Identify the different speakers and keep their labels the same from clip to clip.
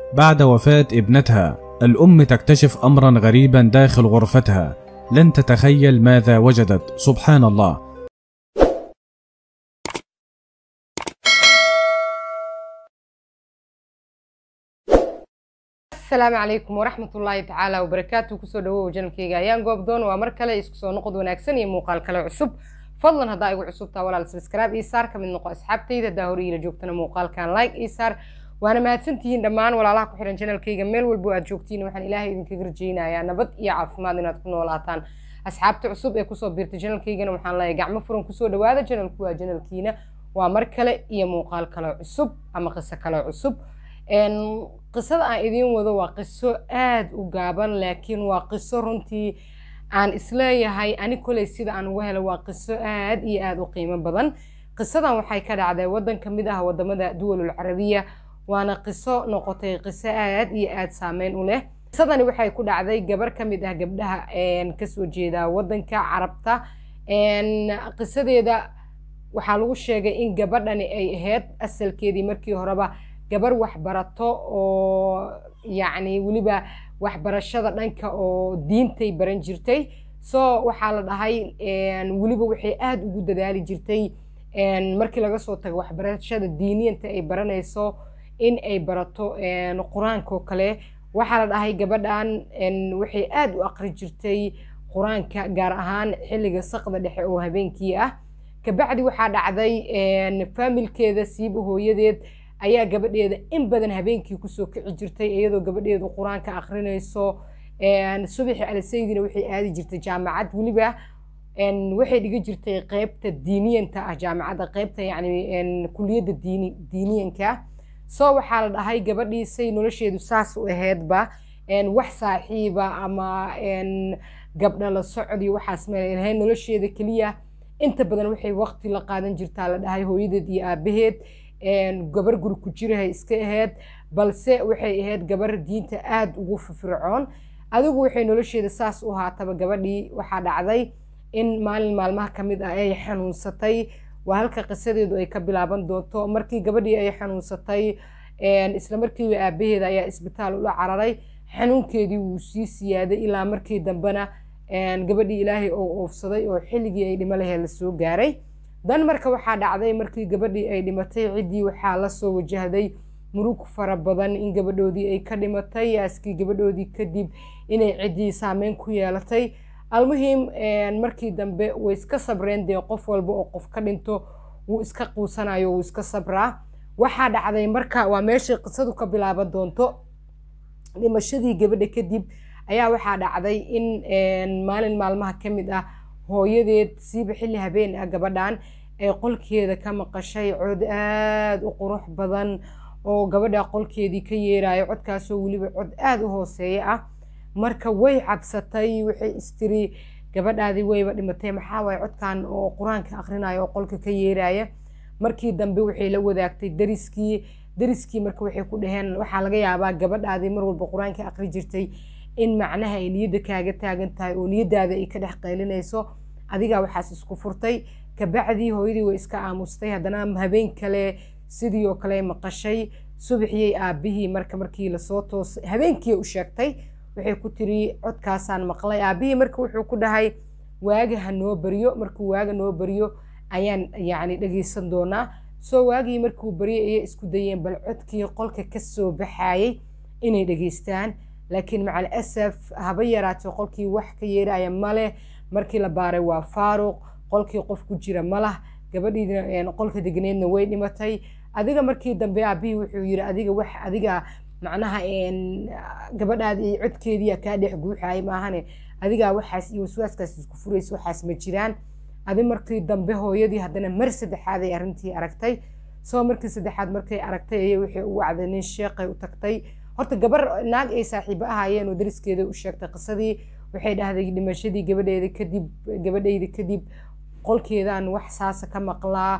Speaker 1: بعد وفاة ابنتها الأم تكتشف أمرا غريبا داخل غرفتها لن تتخيل ماذا وجدت سبحان الله
Speaker 2: asalaamu calaykum waraxmat ullaahi tacaala wabarakaatu kusoo dhawow janalkeyga ayaan goobdoon waa mar kale isku soo noqod wanaagsan iyo muuqaal kale cusub fadlan haddaa igu cusubtaa walaal sabskraib ii saar ka mid noqo asxaabtayda haddaa hore iila joogtana muuqaalkan like ii saar waana mahadsantihiin dhammaan walaalaha ku xihan janalkeyga meel walbo aad joogtiin waxaan ilaahay idinkaga rajeynayaa nabad iyo caafimaad inaad ku noolaataan asxaabta cusub ee kusoo biirtay janalkeygana waxaan leeyahay gacmo furan kusoo dhawaada janalku waa janalkiina waa mar kale iyo muuqaal kale cusub ama qiso kale cusub qisada aan idiin wado waa qiso aada u gaaban laakiin waa qiso runtii aan isleeyahay ani koley sida aan uga helo waa qiso aad iyo aada u qiimo badan qisadan waxay ka dhacday waddan ka mid ah wadamada duwalul carabiya waana qiso noqotay qiso aad iyo aada saameyn u leh qisadani waxay ku dhacday gabar ka mid ah gabdhaha kasoo jeeda waddanka carabta qisadeeda waxaa lagu sheegay in gabadhani ay ahayd asalkeedii markii horeba gabar waxbarato oo yacni weliba waxbarashada dhanka oo diintay baran jirtay so waxaa la dhahay weliba waxay aada ugu dadaali jirtay markii laga soo tago waxbarashada diiniyanta ay baranayso in ay barato qur-aankao kale waxaa la dhahay gabadhan waxay aada u aqri jirtay qur-aanka gaar ahaan xilliga saqda dhexe oo habeenkii ah kabacdi waxaa dhacday faamilkeeda siiba hooyadeed ayaa gabadheeda in badan habeenkii kusoo kici jirtay iyadoo gabadheedu qur-aanka akrinayso subaxi alisaydina waxay aadi jirtay jaamacad weliba waxay dhiga jirtay qeybta diiniyanta ah jaamacadda qeybta yacni kuliyadda diini diiniyanka so waxaa la dhahay gabadhiisay nolosheedu saas u aheedba wax saaxiiba ama gabdha la socdi waxaas meel lahayn nolosheeda keliya inta badan waxay waqti la qaadan jirtaa la dhahay hooyadeed iyo aabaheed gabar guri ku jirahay iska ahayd balse waxay ahayd gabar diinta aada ugu firfircoon adigu waxay nolosheeda saas u haataba gabadhii waxaa dhacday in maalin maalmaha ka mid ah ay xanuunsatay waa halka qisadeedu ay ka bilaaban doonto markii gabadhii ay xanuunsatay isla markiiba aabaheeda ayaa isbitaal ula cararay xanuunkeedii wuu sii siyaaday ilaa markii dambena gabadhii ilaahay oo oofsaday oo xilligii ay dhimo lahee lasoo gaaray dan marka waxaa dhacday markii gabadhii ay dhimatay ciddii waxaa lasoo wajahday murug fara badan in gabadhoodii ay ka dhimatay yaaskii gabadhoodii kadib inay ciddii saameyn ku yeelatay almuhim markii dambe way iska sabreen dee qof walba oo qof ka dhinto wuu iska quusanayo wuu iska sabraa waxaa dhacday marka waa meeshay qisadu ka bilaaban doonto dhimashadii gabadha kadib ayaa waxaa dhacday in maalin maalmaha ka mid ah hooyadeed siiba xilli habeen ah gabadhan ee qolkeeda ka maqashay cod aada u qurux badan oo gabadha qolkeedii ka yeerayo codkaasoo weliba cod aada u hooseeya ah marka way cabsatay waxay istiri gabadhaadii wayba dhimatay maxaa waaye codkan oo qur-aanka akhrinayo oo qolka ka yeeraya markii dambe waxay la wadaagtay dariskii dariskii marka waxay ku dhaheen waxaa laga yaabaa gabadhaadii mar walba qur-aanka akhri jirtay in macnaha ay niyadda kaaga taagan tahay oo niyaddaada ay ka dhex qaylinayso adigaa waxaas isku furtay kabacdii hooyadii way iska aamustay haddana habeen kale sidii oo kale maqashay subaxiyey aabihii marka markii lasoo toosay habeenkii u sheegtay waxay ku tiri codkaasaan maqlay aabihii marka wuxuu ku dhahay waaga ha noo baryo markuu waaga noo baryo ayaan yacni dhegeysan doonaa soo waagii markuu baryay ayay isku dayeen bal codkii qolka kasoo baxayay inay dhegeystaan laakiin macal asaf haba yaraatee qolkii wax ka yeeraya maleh markii la baaray waa faaruq qolkii qof ku jira malah gabadhiina qolka degneedna way dhimatay adiga markii dambe aabihii wuxuu yiri adiga wax adiga macnaha gabadhaadi codkeediia kaa dhex guuxaaya maahane adigaa waxaas iyo waswaaskaas isku furaysa waxaas ma jiraan adi markii dambe hooyadii haddana mar saddexaad ay arrintii aragtay soo markii saddexaad markay aragtay ayay waxay u wacday nin sheeqay u tagtay horta gabar naag ay saaxiibo ahaayeen oo dariskeeda u sheegtay qisadii waxay dhahday dhimashadii gabadheeda kadib gabadhayda kadib qolkeedaan wax saasa ka maqlaa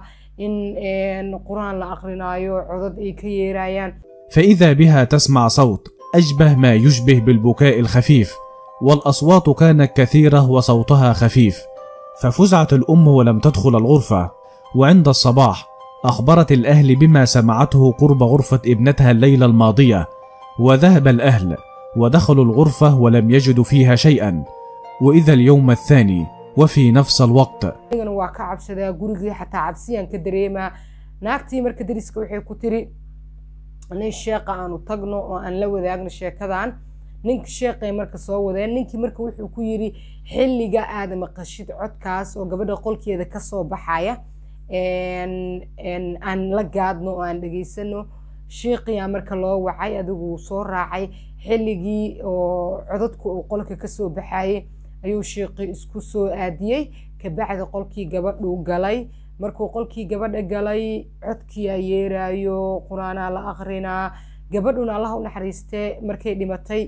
Speaker 2: in qur-aan la aqrinaayo codad ay ka yeerayaan
Speaker 1: فإذا بها تسمع صوت أشبه ما يشبه بالبكاء الخفيف والأصوات كانت كثيرة وصوتها خفيف ففزعت الأم ولم تدخل الغرفة وعند الصباح أخبرت الأهل بما سمعته قرب غرفة ابنتها الليلة الماضية وذهب الأهل ودخلوا الغرفة ولم يجدوا فيها شيئا وإذا اليوم الثاني وفي نفس الوقت
Speaker 2: anigana waa ka cabsadaa gurigii xataa cabsiyaan ka dareemaa naagtii marka dariska waxay ku tiri nin sheeqa aanu tagno oo aan la wadaagno sheekadan ninka sheeqay marka soo wadeen ninkii marka wuxuu ku yiri xilliga aad maqashid codkaas oo gabadha qolkeeda kasoo baxaya aan la gaadno oo aan dhegaysano sheeqiyaa marka loo wacay adigu soo raacay xilligii oo codadku uu qolka kasoo baxayay ayuu sheeqii isku soo aadiyey kabacdi qolkii gabadhuu galay markuu qolkii gabadha galay codkiyaa yeeraayo qur-aanaa la akrinaa gabadhuna allah u naxariistee markay dhimatay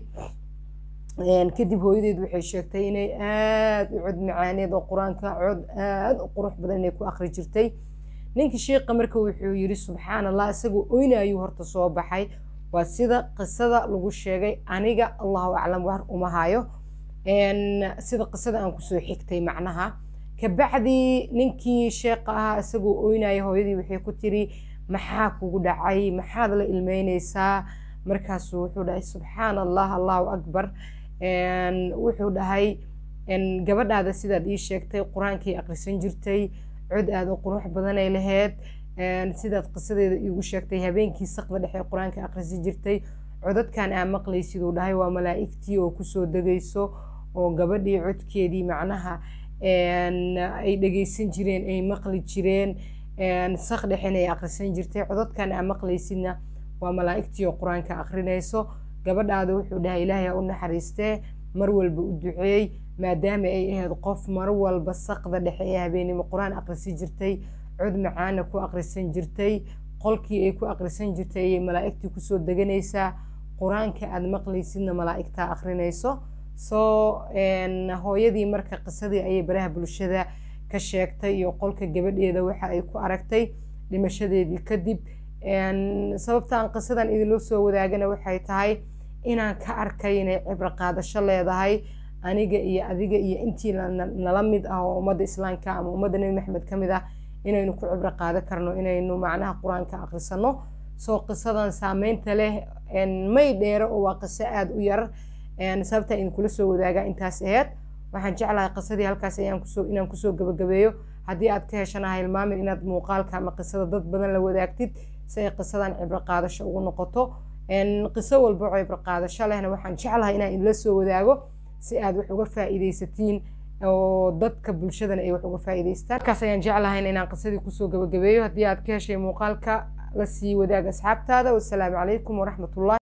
Speaker 2: kadib hooyadeed waxay sheegtay inay aada u cod macaaneed oo qur-aanka cod aada u qurux badan inay ku akri jirtay ninkii sheekha marka wuxuu yiri subxaan allah isagoo oynayuu horta soo baxay waa sida qisada lagu sheegay aniga allahu aclam war uma hayo sida qisada aan kusoo xigtay macnaha kabacdi ninkii sheekha ahaa isagoo oynaya hooyadii waxay ku tiri maxaa kugu dhacay maxaad la ilmeyneysaa markaasuu wuxuu dhahay subxaan allah allahu akbar wuxuu dhahay gabadhaada sidaad ii sheegtay qur-aankii akhrisan jirtay cod aada u qurux badanay laheyd sidaad qisadeeda iigu sheegtay habeenkii saqda dhexe qur-aanka akhrisan jirtay codadkan aa maqlaysid uu dhahay waa malaa'igtii oo kusoo degayso oo gabadhii codkeedii macnaha ay dhegaysan jireen ay maqli jireen saq dhexena ay akhrisan jirtay codadkan aa maqlaysidna waa malaa'igtii oo qur-aanka akhrinayso gabadhaada wuxuu dhahay ilaahay ha u naxariistee mar walba u duceey maadaama ay ahayd qof mar walba saqda dhexe ee habeenimo qur-aan akhrisan jirtay cod macaana ku akhrisan jirtay qolkii ay ku akhrisan jirtay ayay malaa'igtii kusoo deganaysaa qur-aanka aad maqlaysidna malaa'igtaa akhrinayso soo hooyadii marka qisadii ayay baraha bulshada ka sheegtay iyo qolka gabadheeda waxa ay ku aragtay dhimashadeedii kadib sababtaan qisadan idinloo soo wadaagana waxay tahay inaan ka arkay inay cibro qaadasho leedahay aniga iyo adiga iyo intii nala mid ah oo ummadda islaamka ama ummadda nebi maxamed ka mid ah inaynu ku cibro qaadan karno inaynu macnaha qur-aanka akhrisano soo qisadan saameynta leh may dheero oo waa qiso aada u yar sababtaa idinkula soo wadaagaa intaas aheyd waxaan jeclahay qisadii halkaas ayaan kusoo inaan kusoo gabagabeeyo haddii aad ka heshana hilmaamin inaad muuqaalka ama qisada dad badan la wadaagtid si ay qisadan cibro qaadasho ugu noqoto qiso walba oo cibro qaadasho lehna waxaan jeclahay inaan idinla soo wadaago si aad wax uga faa'iidaysatiin oo dadka bulshadana ay wax uga faa'iidaystaan markaas ayaan jeclahay inaan qisadii kusoo gabagabeeyo haddii aad ka heshay muuqaalka la sii wadaag asxaabtaada wassalaamu calaykum waraxmatullahi